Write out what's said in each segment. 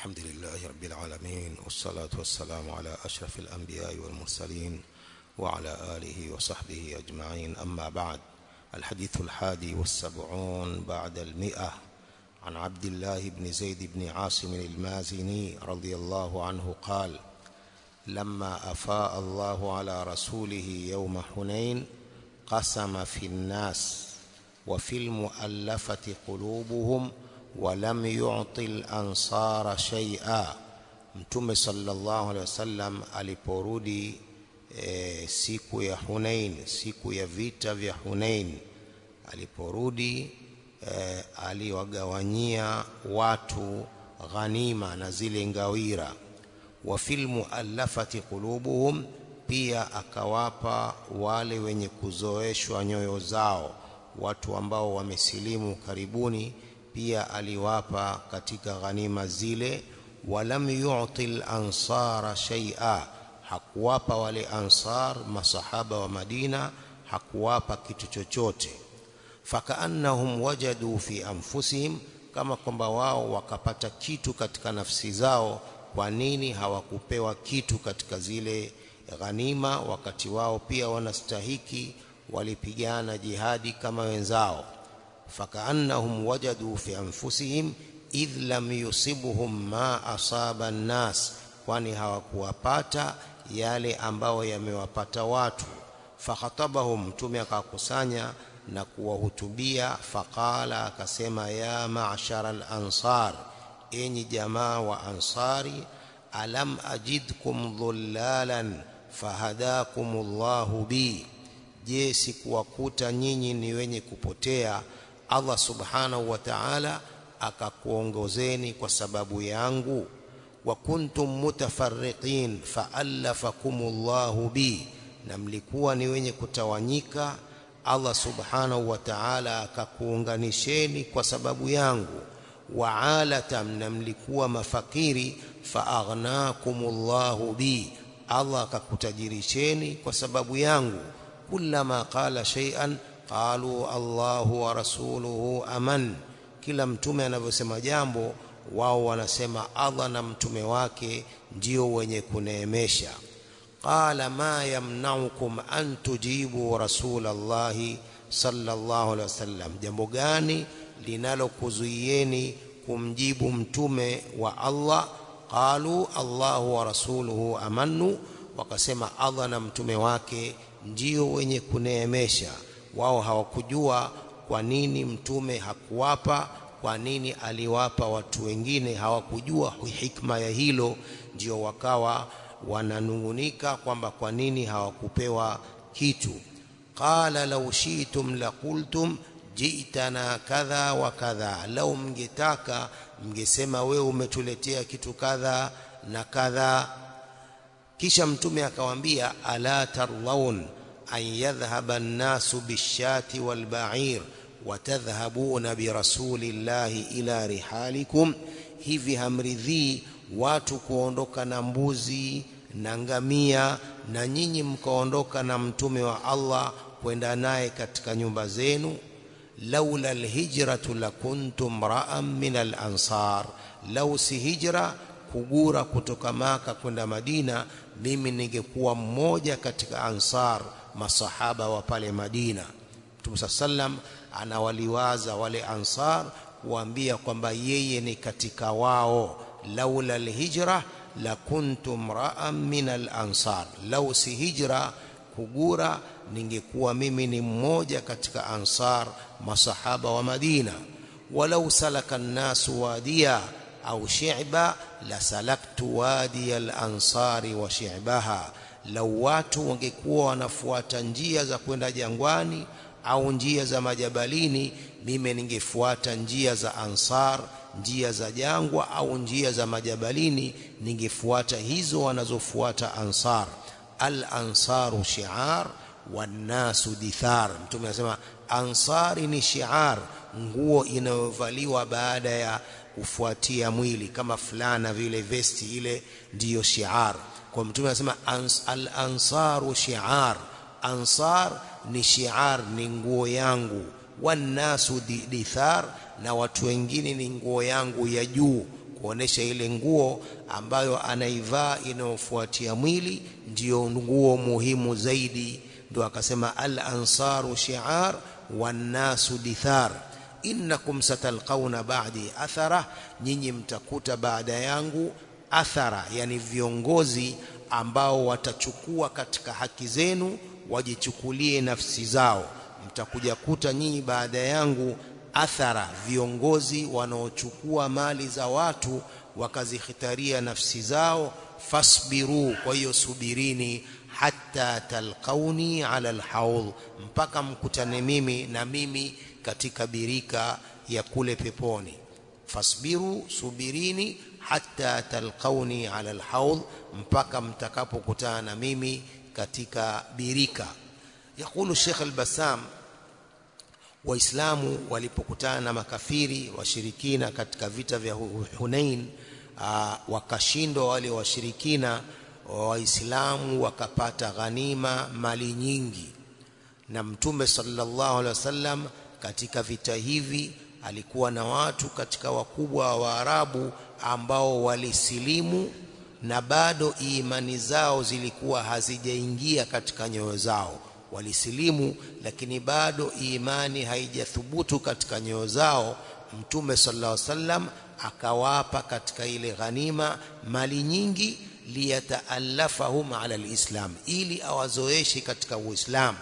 الحمد لله رب العالمين والصلاة والسلام على أشرف الأنبياء والمرسلين وعلى آله وصحبه أجمعين أما بعد الحديث الحادي والسبعون بعد المئة عن عبد الله بن زيد بن عاصم المازني رضي الله عنه قال لما أفاء الله على رسوله يوم حنين قسم في الناس وفي المؤلفة قلوبهم ولم يعطي الأنصار شيئا mtume sallallahu alaihi wasallam aliporudi e, siku ya Hunain siku ya vita vya Hunain aliporudi e, aliwagawanyia watu ghanima na zile ngawira wa fil muallafati qulubuhum pia akawapa wale wenye kuzoeshwa nyoyo zao watu ambao wamesilimu karibuni pia aliwapa katika ghanima zile walam yu'ti al-ansara shay'a hakuwapa wale ansar masahaba wa Madina hakuwapa kitu chochote fakaannahum wajadu fi anfusihim kama kwamba wao wakapata kitu katika nafsi zao kwa nini hawakupewa kitu katika zile ghanima wakati wao pia wanastahiki walipigana jihadi kama wenzao fakaannahum wajadu fi anfusihim idh lam yusibuhum ma asaba an-nas kwani hawakuwapata yale ambao yamewapata watu fakhatabahum mtume akakusanya na kuwahutubia faqala akasema ya ma'shara al-ansar enyi jamaa wa ansari alam ajidkum dhullalan fahadakumullahu bi je sikuwakuta nyinyi ni wenye kupotea Allah subhanahu wa ta'ala akakuongozeni kwa sababu yangu wa kuntum mutafarriqin fa'allafakumullahu bi na mlikuwa ni wenye kutawanyika Allah subhanahu wa ta'ala akakuunganisheni kwa sababu yangu wa alatam na mlikuwa mafakiri fa'aghnakumullahu bi Allah akakutajirisheni kwa sababu yangu kullama qala shay'an qalu Allahu wa rasuluhu aman kila mtume anavyosema jambo wao wanasema Allah na mtume wake ndio wenye kuneemesha qala ma yamnaukum an tujibu rasulallahi sallallahu alaihi wasallam jambo gani linalokuzuieni kumjibu mtume wa Allah qalu Allahu wa rasuluhu amannu wakasema Allah na mtume wake ndio wenye kuneemesha wao hawakujua kwa nini mtume hakuwapa kwa nini aliwapa watu wengine hawakujua hikma ya hilo ndio wakawa wananungunika kwamba kwa nini hawakupewa kitu qala law shi'tum laqultum ji'tana kadha wa kadha lau mngetaka mngesema wewe umetuletea kitu kadha na kadha kisha mtume akawaambia ala tarlaun an yadhhaba an-nasu bishati wal-ba'ir wa tadhhabuna bi rasulillahi ila rihalikum hivi hamridhii watu kuondoka na mbuzi na ngamia na nyinyi mkaondoka na mtume wa Allah kwenda naye katika nyumba zenu laula alhijratu lakuntum ra'an min al-ansar law si hijra kugura kutoka maka kwenda Madina mimi ningekuwa mmoja katika ansar masahaba wa pale Madina Mtume sallam anawaliwaza wale ansar kuambia kwamba yeye ni katika wao laula alhijra la kuntum ra'an min al-ansar law si hijra kugura ningekuwa mimi ni mmoja katika ansar masahaba wa Madina walau salaka an-nasu wadiya au shi'ba la salaktu wadi al-ansari wa shi'baha lau watu wangekuwa wanafuata njia za kwenda jangwani au njia za majabalini mimi ningefuata njia za ansar njia za jangwa au njia za majabalini ningefuata hizo wanazofuata ansar al ansaru shi'ar wannasu dithar mtume anasema ansari ni shi'ar nguo inayovaliwa baada ya kufuatia mwili kama fulana vile vesti ile ndiyo shi'ar kwa mtume anasema ans, al ansaru shi'ar ansar ni shi'ar ni nguo yangu wannasu dithar na watu wengine ni nguo yangu ya juu kuonesha ile nguo ambayo anaivaa inayofuatia mwili ndiyo nguo muhimu zaidi ndio akasema al ansaru shi'ar wan nasu dithar innakum satalqauna ba'di athara nyinyi mtakuta baada yangu athara yani viongozi ambao watachukua katika haki zenu wajichukulie nafsi zao mtakuja kuta nyinyi baada yangu athara viongozi wanaochukua mali za watu wakazikhitaria nafsi zao fasbiru kwa hiyo subirini hatta talqauni ala alhaud mpaka mkutane mimi na mimi katika birika ya kule peponi fasbiru subirini hatta talqauni ala alhaud mpaka mtakapokutana na mimi katika birika yakulu Sheikh al-Bassam waislamu walipokutana na makafiri washirikina katika vita vya Hunain wakashindwa wale washirikina waislamu wakapata ghanima mali nyingi na mtume sallallahu alaihi wasallam katika vita hivi alikuwa na watu katika wakubwa wa Waarabu ambao walisilimu na bado imani zao zilikuwa hazijaingia katika nyoyo zao walisilimu lakini bado imani haijathubutu katika nyoyo zao mtume sallallahu alaihi wasallam akawapa katika ile ghanima mali nyingi liyataallafahum ala alislam ili awazoeshe katika uislamu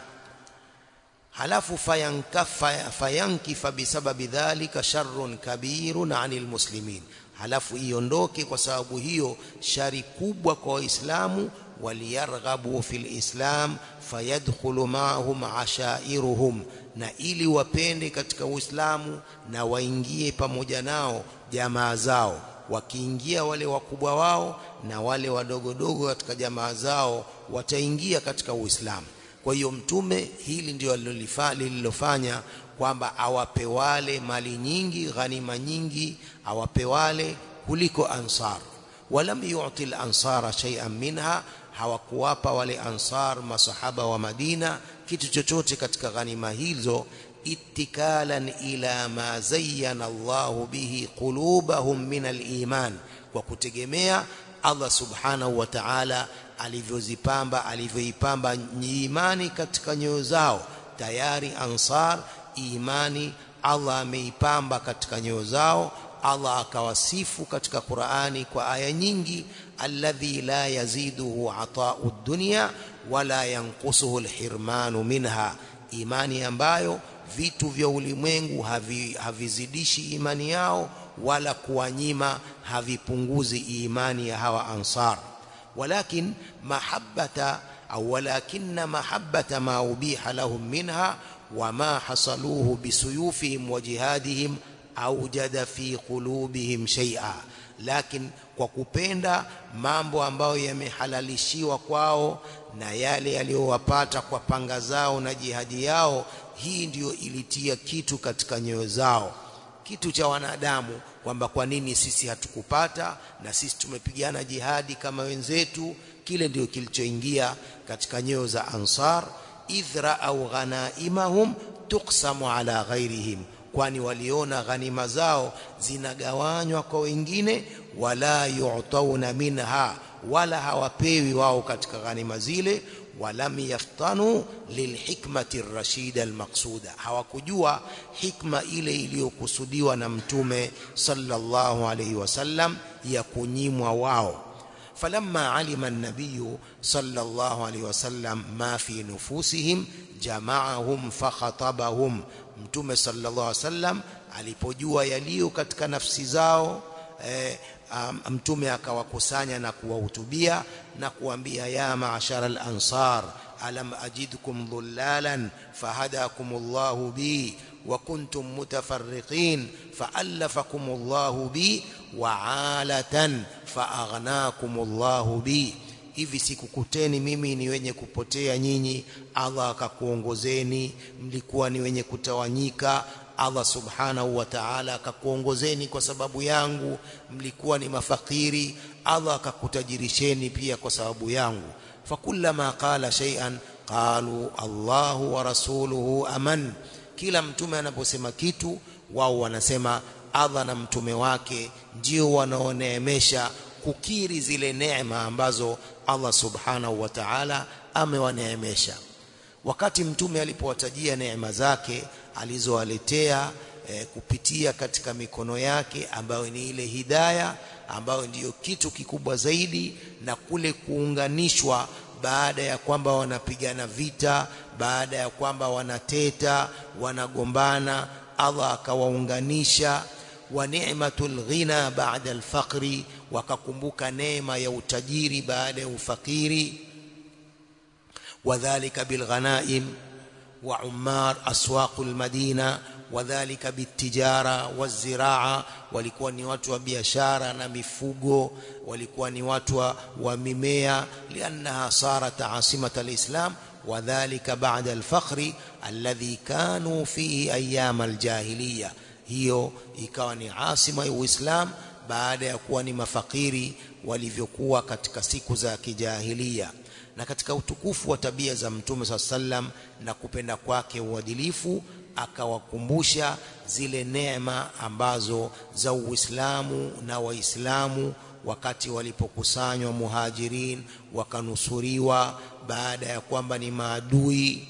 halafu fayankafa fayankifa bisababi dhalika sharrun kabirun anil muslimin halafu iondoke kwa sababu hiyo shari kubwa kwa waislamu waliyarghabu fil islam fayadkhulu ma'ahum ashairuhum na ili wapende katika uislamu na waingie pamoja nao jamaa zao wakiingia wale wakubwa wao na wale wadogodogo katika jamaa zao wataingia katika uislamu kwa hiyo mtume hili ndio lililofanya kwamba awape wale mali nyingi ghanima nyingi awape wale kuliko ansar walam yu'ti al-ansara shay'an minha hawakuwapa wale ansar masahaba wa Madina kitu chochote katika ghanima hizo ittikalan ila ma zayyana Allah bihi qulubahum min al-iman kwa kutegemea Allah subhanahu wa ta'ala alivyozipamba alivyoipamba imani katika nyoyo zao tayari ansar imani Allah ameipamba katika nyoyo zao Allah akawasifu katika Qur'ani kwa aya nyingi alladhi la yaziduhu ata'u dunya wala yanqusuhu alhirmanu minha imani ambayo vitu vya ulimwengu havi, havizidishi imani yao wala kuwanyima havipunguzi imani ya hawa ansar walakin mahabbata au walakinna mahabbata ma ubiha lahum minha wama hasaluhu bisuyufihim wa jihadihim aujada fi qulubihim shay'a lakin kwa kupenda mambo ambayo yamehalalishiwa kwao na yale yaliyowapata kwa panga zao na jihadi yao hii ndiyo ilitia kitu katika nyoyo zao kitu cha wanadamu kwamba kwa nini sisi hatukupata na sisi tumepigana jihadi kama wenzetu kile ndio kilichoingia katika nyoyo za ansar idhra au ghanaimahum tuqsamu ala ghairihim kwani waliona ghanima zao zinagawanywa kwa wengine wala yu'tauna minha wala hawapewi wao katika ghanima zile walam yaftanu lilhikmati rashida almaqsuda hawakujua hikma ile iliyokusudiwa na mtume sallallahu alayhi wasallam ya kunyimwa wao فلما علم النبي صلى الله عليه وسلم ما في نفوسهم جمعهم فخطبهم mtume sallallahu alaihi wasallam alipojua yaliyo katika nafsi zao eh, um, mtume akawakusanya na kuwahutubia na kuambia ya maashara al-ansar alam ajidkum dhullalan fahadakumullahu bi wa kuntum mutafarriqin fa'allafakumullahu bi wa'alatan fa'aghnakumullahu bi hivi sikukuteni mimi ni wenye kupotea nyinyi Allah akakuongozeni mlikuwa ni wenye kutawanyika Allah subhanahu wa ta'ala akakuongozeni kwa sababu yangu mlikuwa ni mafakiri Allah akakutajirisheni pia kwa sababu yangu fakullama qala shay'an qalu Allahu wa rasuluhu aman kila mtume anaposema kitu wao wanasema Allah na mtume wake ndio wanaoneemesha kukiri zile neema ambazo Allah subhanahu wa ta'ala amewaneemesha wakati mtume alipowatajia neema zake alizowaletea e, kupitia katika mikono yake ambayo ni ile hidaya ambayo ndiyo kitu kikubwa zaidi na kule kuunganishwa baada ya kwamba wanapigana vita baada ya kwamba wanateta wanagombana Allah akawaunganisha wa ni'matul ghina ba'da al-faqri wakakumbuka neema ya utajiri baada ya ufakiri wadhālika bilghanaim wa ummar aswaqul madina wadhālika bitijara waziraa walikuwa ni watu wa biashara na mifugo walikuwa ni watu wa, wa mimea liannaha sarat asimat alislam wadhālika ba'da al-fakhri alladhi kanu fihi ayyam al-jahiliya hiyo ikawa ni asima ya Uislamu baada ya kuwa ni mafakiri walivyokuwa katika siku za kijahilia na katika utukufu wa tabia za mtume saa sallam na kupenda kwake uadilifu akawakumbusha zile neema ambazo za Uislamu na Waislamu wakati walipokusanywa muhajirin wakanusuriwa baada ya kwamba ni maadui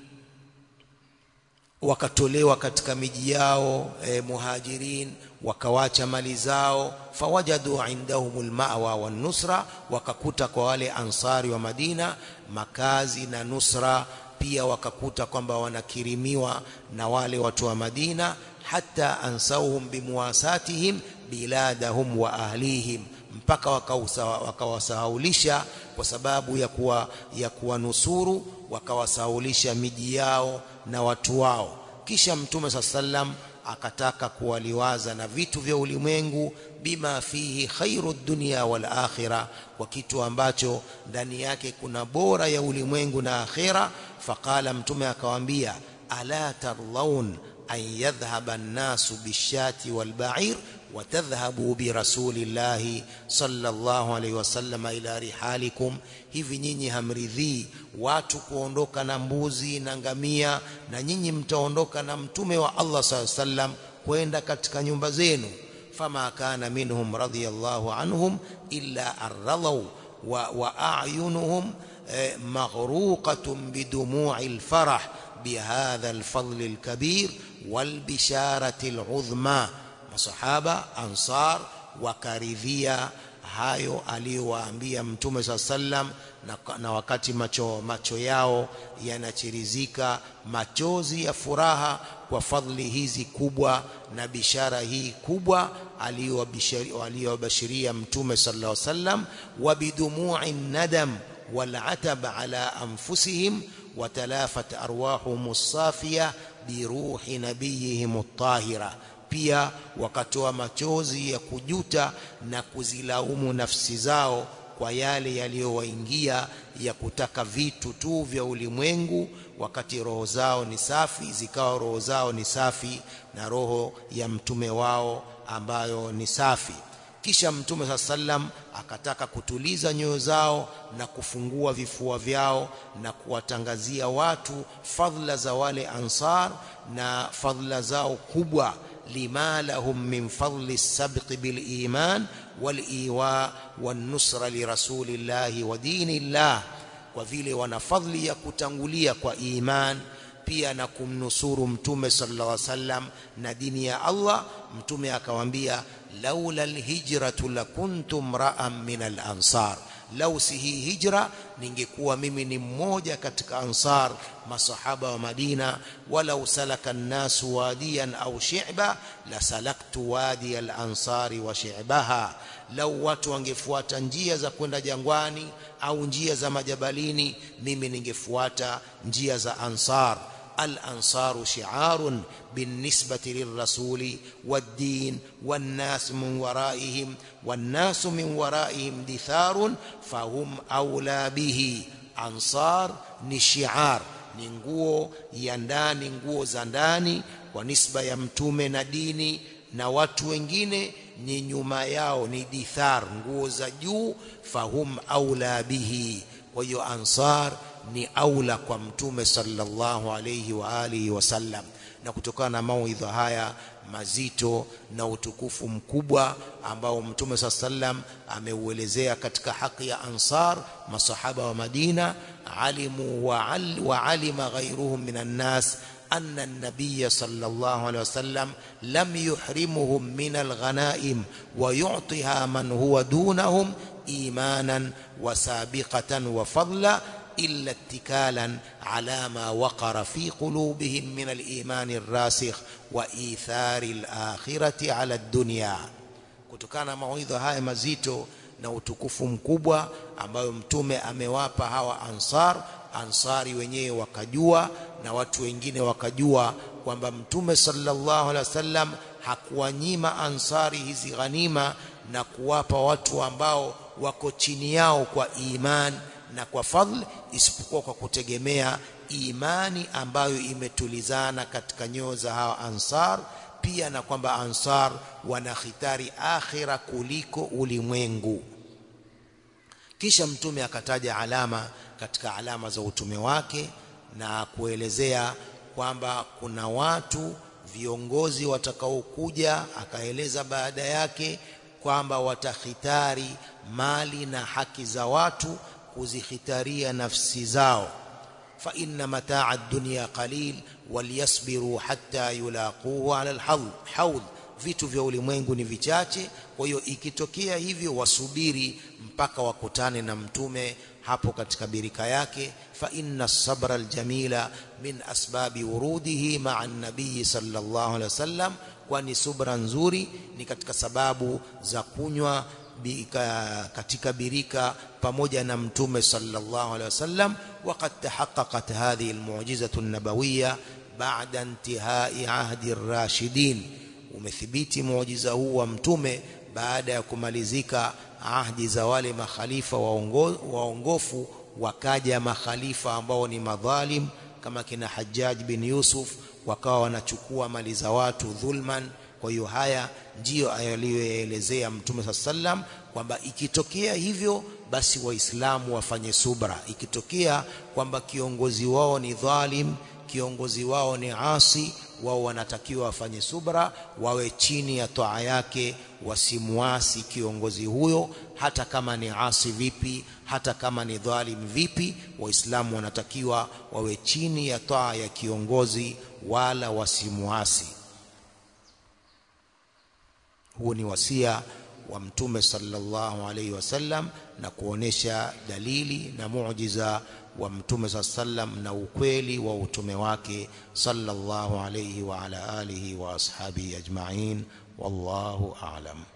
wakatolewa katika miji yao e, muhajirin wakawacha mali zao fawajadu indahumul ma'wa wan nusra wakakuta kwa wale ansari wa Madina makazi na nusra pia wakakuta kwamba wanakirimiwa na wale watu wa Madina hata ansauhum bimuwasatihim biladahum wa ahlihim mpaka wakawasahaulisha kwa sababu ya kuwa ya kuwanusuru wakawasahaulisha miji yao na watu wao kisha mtume sallam akataka kuwaliwaza na vitu vya ulimwengu bima fihi khairu dunya wal akhira kwa kitu ambacho ndani yake kuna bora ya ulimwengu na akhira faqala mtume akawaambia ala tarlaun an yadhhaba an-nasu bishati wal ba'ir watadhhabu birasulillahi sallallahu alaihi wasallam ila rihalikum hivi nyinyi hamridhii watu kuondoka na mbuzi na ngamia na nyinyi mtaondoka na mtume wa Allah sallallahu sallam kwenda katika nyumba zenu fama kana minhum radiyallahu anhum illa arralaw wa, wa a'yunuhum eh, maghruqatun bidumu'i alfarah bihadha alfadl alkabir walbisharati al'udhma masahaba ansar wakaridhia hayo aliyowaambia mtume saa sallam na, na wakati macho, macho yao yanachirizika machozi ya furaha kwa fadhili hizi kubwa na bishara hii kubwa aliyowabashiria mtume sallallahu alaihi wasallam wa bidumu'i nadam والعتب على أنفسهم وتلافت أرواحهم الصافية بروح نبيهم الطاهرة pia wakatoa machozi ya kujuta na kuzilaumu nafsi zao kwa yale yaliyowaingia ya kutaka vitu tu vya ulimwengu wakati roho zao ni safi zikawa roho zao ni safi na roho ya mtume wao ambayo ni safi kisha mtume saa sallam akataka kutuliza nyoyo zao na kufungua vifua vyao na kuwatangazia watu fadhila za wale ansar na fadhila zao kubwa لما لهم من فضل السبق بالإيمان والإيواء والنصر لرسول الله ودين الله وفيله ونفضل يكتنغليا وإيمان pia na kumnusuru mtume sallallahu alaihi wasallam na dini ya Allah mtume akamwambia laula alhijratu lakuntum ra'an min al-ansar lau si hii hijra ningekuwa mimi ni mmoja katika ansar masahaba wa Madina wala usalaka an-nasu wadiyan au shi'ba la salaktu wadi al-ansari wa shi'baha lau watu wangefuata njia za kwenda jangwani au njia za majabalini mimi ningefuata njia za ansar الأنصار شعار بالنسبة للرسول والدين والناس من ورائهم والناس من ورائهم دثار فهم أولى به أنصار نشعار ni nguo ya ndani nguo za ndani kwa nisba ya mtume na dini na watu wengine ni nyuma yao ni dithar nguo za juu fahum aula bihi kwa hiyo ansar ni aula kwa mtume sallallahu alayhi wa alihi wasallam na kutokana na mawaidha haya mazito na utukufu mkubwa ambao mtume saa sallam ameuelezea katika haki ya ansar masahaba wa Madina alimu wa, al, wa alima ghairuhum minan nas أن النبي صلى الله عليه وسلم لم يحرمهم من الغنائم ويعطيها من هو دونهم إيمانا وسابقة وفضلا إلا اتكالا على ما وقر في قلوبهم من الإيمان الراسخ وإيثار الآخرة على الدنيا kutokana mawaidha haya mazito na utukufu mkubwa ambayo mtume amewapa hawa ansar ansari wenyewe wakajua na watu wengine wakajua kwamba mtume sallallahu alaihi wasallam hakuwanyima ansari hizi ghanima na kuwapa watu ambao wako chini yao kwa iman na kwa fadhl isipokuwa kwa kutegemea imani ambayo imetulizana katika nyoyo za hawa ansar pia na kwamba ansar wanakhitari akhira kuliko ulimwengu kisha mtume akataja alama katika alama za utume wake na kuelezea kwamba kuna watu viongozi watakaokuja akaeleza baada yake kwamba watakhitari mali na haki za watu kuzikhitaria nafsi zao fa inna mataa ad-dunya qalil walyasbiru hatta yulaquhu ala al-hawd vitu vya ulimwengu ni vichache kwa hiyo ikitokea hivyo wasubiri mpaka wakutane na mtume hapo katika birika yake fa inna sabra aljamila min asbabi wurudihi ma'a an-nabii sallallahu alaihi wasallam kwani subra nzuri ni katika sababu za kunywa bika, katika birika pamoja na mtume sallallahu alaihi wasallam waqad tahaqqaqat hadhihi almu'jizatu an-nabawiyya ba'da intihai ahdi ar-rashidin umethibiti muujiza huu wa mtume baada ya kumalizika ahdi za wale makhalifa waongo, waongofu wakaja makhalifa ambao ni madhalim kama kina Hajjaj bin Yusuf wakawa wanachukua mali za watu dhulman kwa hiyo haya ndiyo aliyoelezea mtume sallam kwamba ikitokea hivyo basi waislamu wafanye subra ikitokea kwamba kiongozi wao ni dhalim kiongozi wao ni asi wao wanatakiwa wafanye subra wawe chini ya toa yake wasimuasi kiongozi huyo hata kama ni asi vipi hata kama ni dhalim vipi waislamu wanatakiwa wawe chini ya toa ya kiongozi wala wasimuasi huu ni wasia wa mtume sallallahu alaihi wasallam na kuonesha dalili na muujiza wa mtume sallam na ukweli wa utume wake sallallahu alaihi wa ala alihi wa ashabihi ajma'in wallahu a'lam